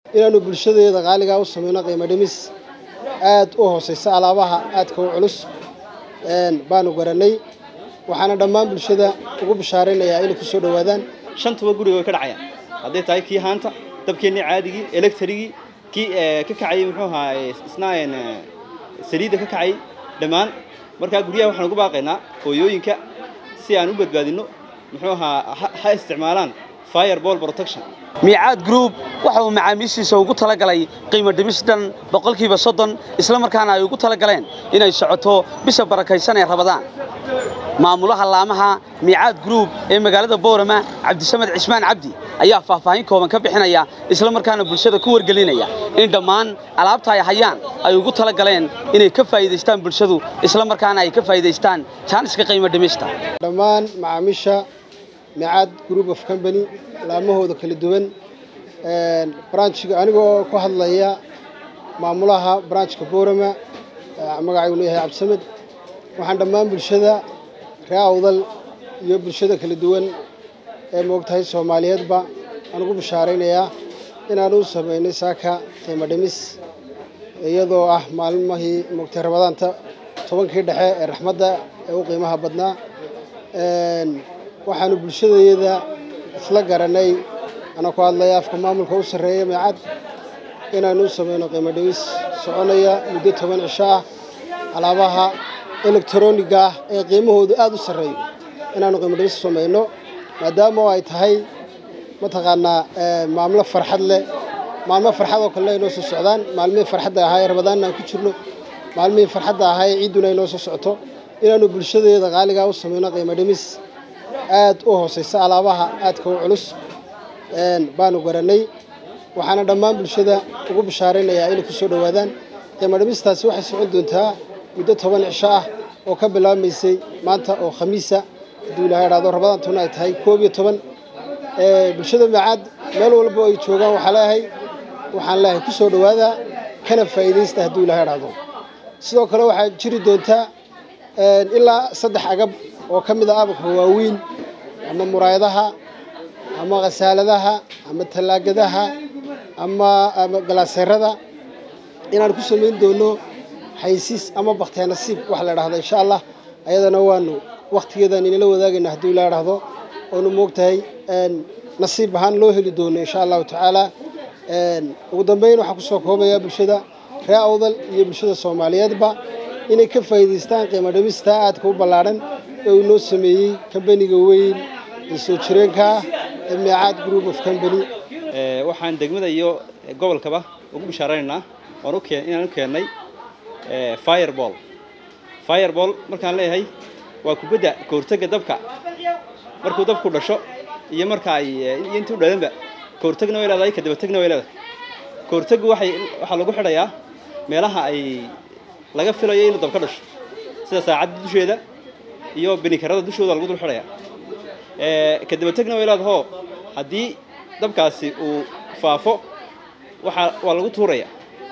inaanu bulshadeeda qaaligaa u samayno qiimo dhimis aad u hooseysa alaabaha aadka u culus baanu garanay waxaana dhammaan bulshada ugu bishaaraynayaa inay ku soo dhowaadaan shantuba guriga way ka dhacayaan hadday tahay kii haanta dabkeennii caadigii electrigii kii ka kacayay muxuu ahaa isna saliidda ka kacayay dhammaan markaa guryaha waxaan ugu baaqaynaa hooyooyinka si aan u badbaadinno muxuu ahaa ha isticmaalaan fireball protection miicaad group waxa uu macaamiishiisa ugu talagalay qiimo dhimis dhan boqolkiiba soddon isla markaana ay ugu talagaleen inay socoto bisha barakaysan ee rabadaan maamulaha laamaha miicaad group ee magaalada boorama cabdisamed cismaan cabdi ayaa faahfaahin kooban ka bixinaya isla markaana bulshada ku wargelinaya in dhammaan alaabta ay hayaan ay ugu talagaleen inay ka faa'iidaystaan bulshadu isla markaana ay ka faa'iidaystaan jaaniska qiimo dhimista dhammaan macaamiisha miicaad group of company laamahooda kala duwan branchiga anigoo ku hadlaya maamulaha branchka boorama magacaygu yahay cabdisamed waxaan dhammaan bulshada ree awdal iyo bulshada kala duwan ee moogtahay soomaaliyeedba aan ugu bishaaraynayaa inaan u samaynay saaka qiimo dhimis iyadoo ah maalmahii moogtahay rabadaanta tobankii dhexe ee raxmadda ee u qiimaha badnaa waxaanu bulshadeeda isla garanay anaa ku hadlaya afka maamulka u sarreeya meecad inaanu u samayno qiimo dhimis soconaya muddo toban cisho ah alaabaha elektroniga ah ee qiimahoodu aada u sarreeyo inaanu qiimo dhimis samayno maadaama oo ay tahay mataqaanaa maamlo farxad leh maalmo farxad oo kalena ay noo soo socdaan maalmihii farxadda ahaa ee rabadaanna aan ku jirno maalmihii farxadda ahaa ee ciidduna ay noo soo socoto inaanu bulshadeeda qaaligaa u samayno qiimo dhimis aad u hooseysa alaabaha aadka u culus baanu garanay waxaana dhammaan bulshada ugu bishaaraynayaa inay ku soo dhowaadaan qiimo dhimistaasi waxay socon doontaa muddo toban cisho ah oo ka bilaabmaysay maanta oo khamiisa hadduu ilaha idhahdo rabadaantuna ay tahay koob iyo toban bulshada macaad meel walbo ay joogaan waxaa leeyahay waxaan leeyahay ku soo dhowaada kana faa'iidaysta hadduu ilaha idhahdo sidoo kale waxaa jiri doontaa ilaa saddex agab oo ka mid ah ababka waaweyn ama muraayadaha ama khasaaladaha ama tallaagadaha ama ama galaaseerada inaan ku samayn doono xaysiis ama baktee nasiib wax la dhahdo insha allah ayadana waanu wakhtigeedaan inala wadaagayna hadduu la dhahdo oonu moogtahay nasiib ahaan loo heli doono insha allahu tacaala ugu dambeyn waxaan kusoo koobayaa bulshada ree awdal iyo bulshada soomaaliyeedba inay ka faa'iidaystaan qiimo dhimista aadka u ballaadhan ee uu noo sameeyey kambaniga weyn ee soo jireenka ah ee meecaad group of company waxaan degmada iyo gobolkaba ugu bishaaraynaynaa waan u keen inaan u keennay fireball fireball markaan leeyahay waa kubadda kahortagga dabka markuu dabku dhasho iyo marka ay iyo intii u dhalanba kahortagna way leedahay kadabatagna way leedahay kahortaggu waxay waxaa lagu xidhayaa meelaha ay laga filayo inuu dab ka dhasho sida saacadda dusheeda iyo binikarada dushooda lagu dul xidhayaa kadabatagna way leedahoo haddii dabkaasi uu faafo waxaa waa lagu tuuraya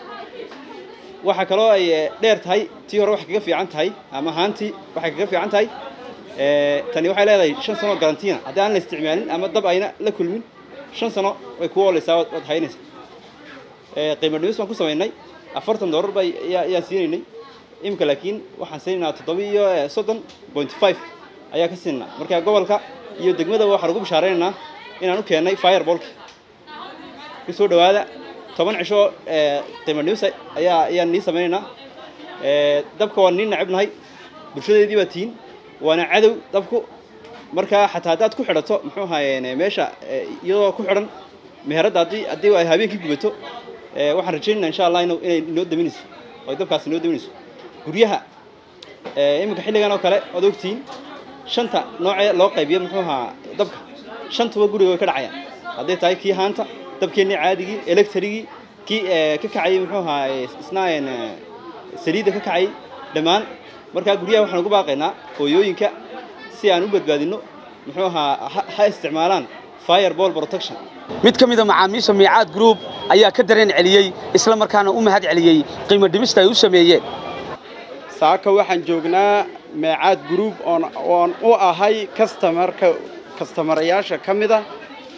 waxaa kaloo ay dheer tahay tii hore waxay kaga fiican tahay ama haantii waxay kaga fiican tahay tani waxay leedahay shan sano garantiina haddii aan la isticmaalin ama dab ayna la kulmin shan sano way ku ooleysaa waad haynaysaa qiimo dhimis baan ku samaynay afartan doolar baa ayaan siinaynay imika laakiin waxaan siinaynaa toddoba iyo soddon point five ayaa ka siinaa marka gobolka iyo degmadaba waxaan ugu bishaaraynaynaa inaan u keennay fireballki ku soo dhowaada toban cisho qiimo dhimis ayaa ayaan nii samaynaynaa dabka waan nii nacibnahay bulshadeedii baa tihiin waana cadow dabku markaa xataa haddaad ku xidhato muxuu ahaayeen meesha iyadoo ku xidhan meheradda haddii haddii ay habeenkii gubato waxaan rajaynayna insha allah inuu inay inoo daminayso oo ay dabkaasi inoo daminayso guryaha iminka xilligan oo kale oad ogtihiin shanta noocee loo qaybiyo muxuu ahaa dabka shantuba guriga way ka dhacayaan hadday tahay kii haanta dabkeennii caadigii electrigii kii ka kacayay muxuu ahaa isna saliidda ka kacayay dhammaan markaa guryaha waxaan ugu baaqaynaa hooyooyinka si aan u badbaadinno muxuu ahaa ha isticmaalaan fireball protection mid ka mid a macaamiisha miicaad group ayaa ka dareen celiyey isla markaana u mahad celiyey qiimo dhimista ay u sameeyeen saaka waxaan joognaa meecaad group oon oon u ahay kastamarka kastamarayaasha ka mid a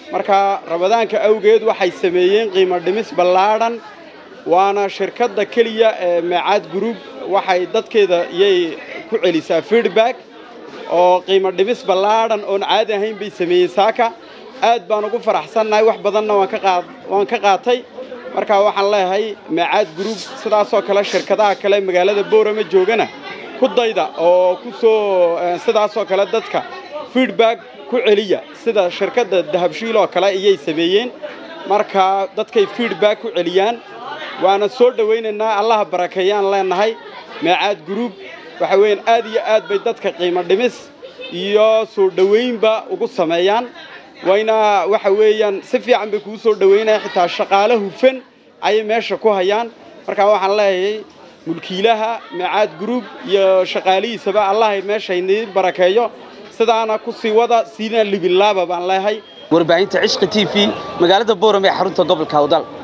marka rabadaanka awgeed waxay sameeyeen qiimo dhimis ballaadhan waana shirkadda keliya ee meecaad group waxay dadkeeda iyay ku celisaa feedback oo qiimo dhimis ballaadhan oon caadi ahayn bay sameeyeen saaka aad baan ugu faraxsannahay wax badanna waan ka qaad waan ka qaatay marka waxaan leeyahay meecaad group sidaasoo kale shirkadaha kale magaalada boorama joogana ku dayda oo ku soo sidaasoo kale dadka feedback ku celiya sida shirkadda dahabshiil oo kale iyay sameeyeen marka dadkay feedback ku celiyaan waana soo dhowaynaynaa allaha barakeeyaan leenahay meecaad group waxa weeyaan aad iyo aad bay dadka qiimo dhimis iyo soo dhowaynba ugu sameeyaan wayna waxa weeyaan si fiican bay kugu soo dhowaynaya xitaa shaqaale hufan ayay meesha ku hayaan marka waxaan leeyahay mulkiilaha meecaad group iyo shaqaalihiisaba allah meesha inii barakeeyo sidaana ku sii wada siina libinlaaba baan leeyahay warbaahinta cishqi t v magaalada boorame ee xarunta gobolka awdal